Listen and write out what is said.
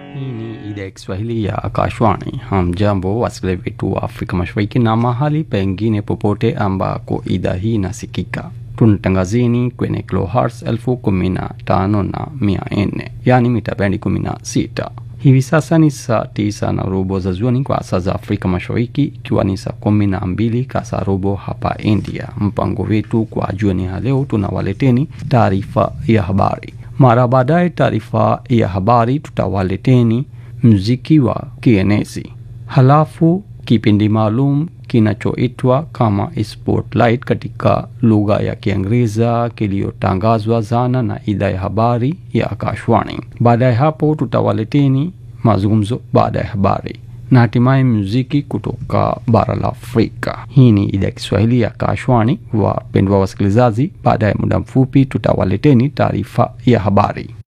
Hii ni idhaa ya Kiswahili ya Akashwani. Hamjambo wasikilizaji wetu wa Afrika Mashariki na mahali pengine popote ambako idhaa hii inasikika. Tunatangazini kwenye kilohertz elfu kumi na tano na mia nne yaani mita bendi kumi na sita. Hivi sasa ni saa tisa na robo za jioni kwa saa za Afrika Mashariki, ikiwa ni saa kumi na mbili kasa robo hapa India. Mpango wetu kwa jioni ya leo, tunawaleteni taarifa ya habari. Mara baadaye taarifa ya habari, tutawaleteni mziki wa kienezi, halafu kipindi maalum kinachoitwa kama Spotlight katika lugha ya Kiingereza kiliyotangazwa zana na idhaa ya habari ya Akashwani. Baada ya hapo, tutawaleteni mazungumzo baada ya habari na hatimaye muziki kutoka bara la Afrika. Hii ni idhaa ya Kiswahili ya Akashwani, wapendwa wasikilizaji. Baada ya muda mfupi, tutawaleteni taarifa ya habari.